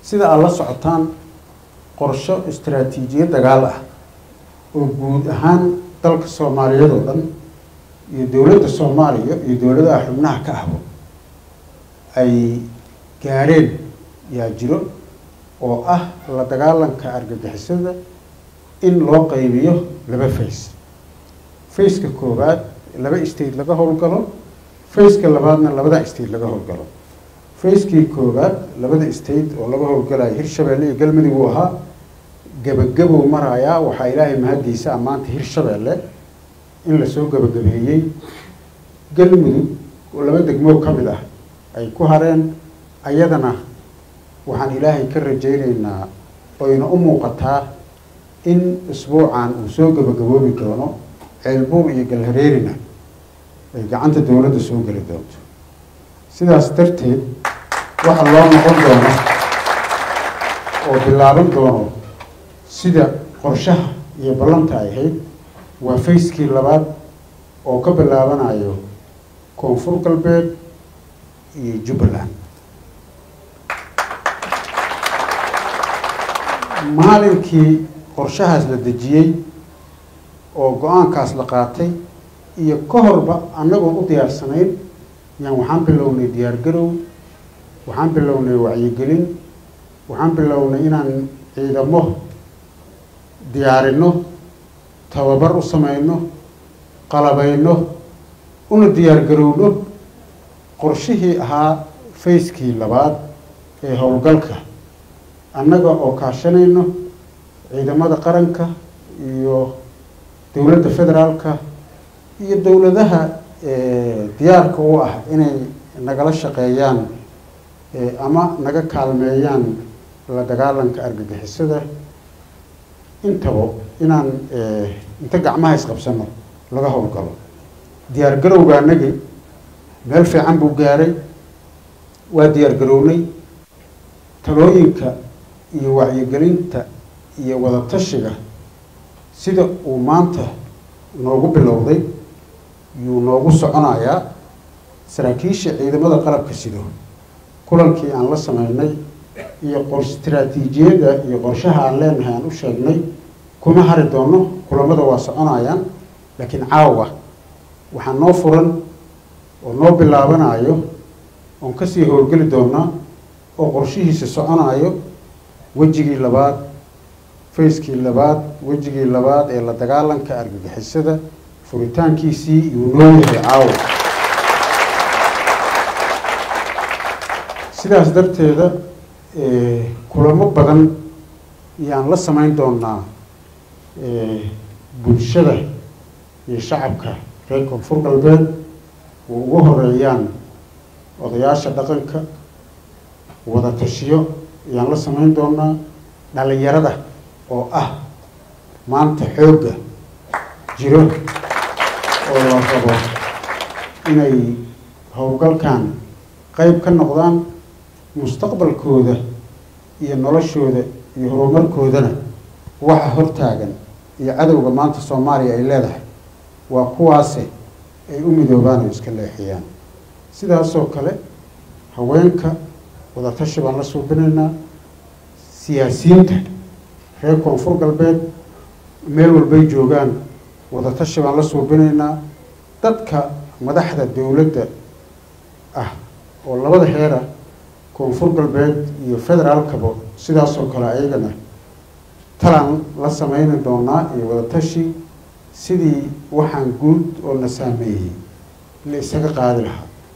sida aad la socotaan qorsho istaraatiijiyad dagaal ah oo guud ahaan dalka soomaaliyeed oo dhan iyo dowladda soomaaliya iyo dowladaha xubnaha ka ahbo ay gaareen yaa jiro oo ah la dagaalanka argagixisada in loo qaybiyo laba face faceka koowaad laba state laga howlgalo faceka labaadna labada state laga howlgalo facekii koowaad labada state oo laga howlgalayo hirshabeelle iyo galmudug uu ahaa gebagabow marayaa waxaa ilaahay mahaddiisa ammaanta hirshabeelle in lasoo gebagabeeyey galmudug oo laba degmoo ka mid ah ay ku hareen ayadana waxaan ilaahay ka rajaynaynaa oyna u muuqataa in isbuucan uu soo gebagaboobi doono ceelbuur iyo galhareerina ay gacanta dowladda soo geli doonto sidaas darteed waxa loo noqon doono oo bilaaban doono sida qorshaha iyo ballanta ay ahayd waa facekii labaad oo ka bilaabanayo koonfur galbeed iyo jubbaland maalinkii qorshahaas la dejiyey oo go-aankaas la qaatay iyo ka horba annagoo u diyaarsanayn yaan waxaan bilownay diyaargarow waxaan bilownay wacyigelin waxaan bilownay inaan ciidamo diyaarino tababar u samayno qalabayno una diyaargarowno qorshihii ahaa facekii labaad ee howlgalka annaga oo kaashanayno ciidamada qaranka iyo dowladda federaalka iyo dowladaha diyaarka u ah inay nagala shaqeeyaan ama naga kaalmeeyaan la dagaalanka argagixisada intaba inaan inta gacmaha isqabsano laga howlgalo diyaargarowga anagi meel fiican buu gaaray waa diyaargarownay talooyinka iyo wacyigelinta iyo wadatashiga sida uu maanta noogu bilowday yuu noogu soconayaa saraakiisha ciidamada qalabka sido kulankii aan la sameynay iyo qor istaraatiijiyadda iyo qorshaha aan leenahay aan u sheegnay kuma hari doono kulamada waa soconayaan laakiin caawa waxaa noo furan oo noo bilaabanayo oon kasii howlgeli doonaa oo qorshihiisa soconayo wejigii labaad facekii labaad wejigii labaad ee la dagaalanka argagixisada furitaankiisii iyuu noo yahay caawa sidaas darteeda kulamo badan yaan la samayn doonaa bulshada iyo shacabka reer koonfur galbeed oo ugu horeeyaan odayaasha dhaqanka wada tashiyo ayaan la samayn doonaa dhalinyarada oo ah maanta xoogga jiro oo la rabo inay howlgalkan qeyb ka noqdaan mustaqbalkooda iyo noloshooda iyo horumarkoodana waxa hortaagan iyo cadowga maanta soomaaliya ay leedahay waa kuwaase ay u midoobaan oo iska leexiyaan sidaasoo kale haweenka wadatashi baan la suubinaynaa siyaasiyiinta reer koonfur galbeed meel walbay joogaan wadatashi baan la suubinaynaa dadka madaxda dowladda ah oo labada heera koonfur galbeed iyo federaalkaba sidaasoo kale ayagana talaan la sameyni doonaa iyo wadatashi sidii waxaan guud oo na saameeyey la isaga qaadi lahaa